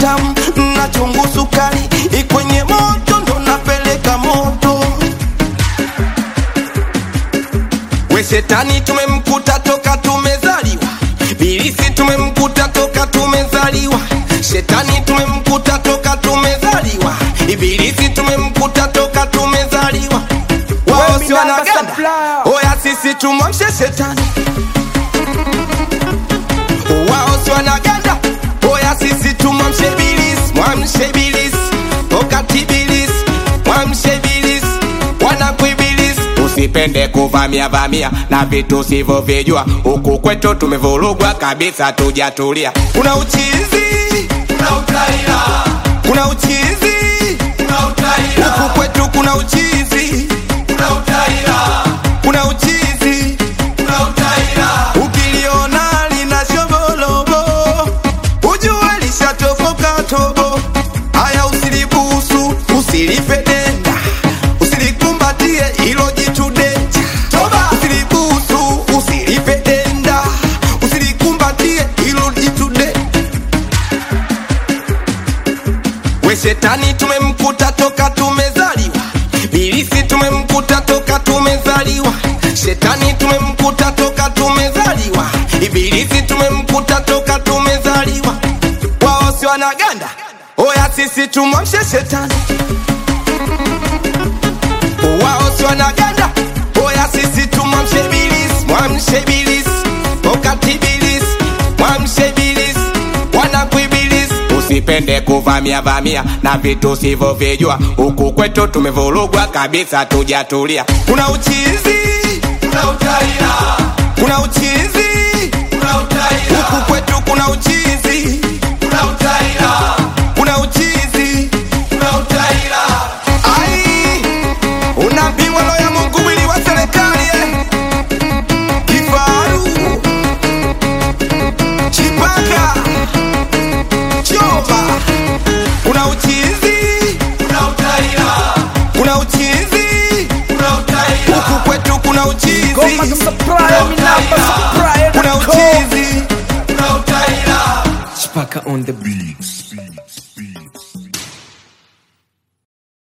utamu na chungu sukari ikwenye moto ndo napeleka moto we shetani tumemkuta toka tumezaliwa bilisi tumemkuta toka tumezaliwa shetani tumemkuta toka tumezaliwa ibilisi tumemkuta toka tumezaliwa wao si wanaganda oya sisi tumwamshe shetani wao si wanaganda oya sisi tumwamshe bilisi mwamshe bilisi wakati bilisi mwamshe bilisi wanakwibilisi usipende kuvamia vamia na vitu sivyovijua huku kwetu tumevurugwa kabisa tujatulia kuna uchizi Kuna utaila, kuna uchizi kuna utaila, huku kwetu kuna uchizi kuna utaila, kuna uchizi kuna utaila. ukiliona lina shobolobo ujue lishatoboka tobo haya usilibusu usilipe denda usilikumbatie ilo jitu denja Toba! usilibusu usilipe denda usilikumbatie ilo jitu de we shetani tumemkuta toka tumezaliwa bilisi tumemkuta toka tumezaliwa shetani tumemkuta toka tumezaliwa ibilisi tumemkuta toka tumezaliwa wao si wanaganda oya sisi tumwamshe shetani wao si wanaganda oya sisi tumwamshe bilisi mwamshe bilisi wakati bilisi mwamshe bilisi wanakwibilisi usipende kuvamia vamia na vitu sivyovijua huku kwetu tumevurugwa kabisa tujatulia kuna uchizi Kuna utaila, kuna uchizi kuna utaila, huku kwetu kuna uchizi kuna utaila, kuna uchizi kuna utaila. ai unapimwa roho ya mungu mwili wa serikali eh. kifaru chipaka choba kuna uchizi Kuna utaila, kuna uchizi kuna utaila, huku kwetu kuna uchizi Goma za Supplier, mi namba Supplier kuna dot com. uchizi kuna utaila. Chipaka on the beats.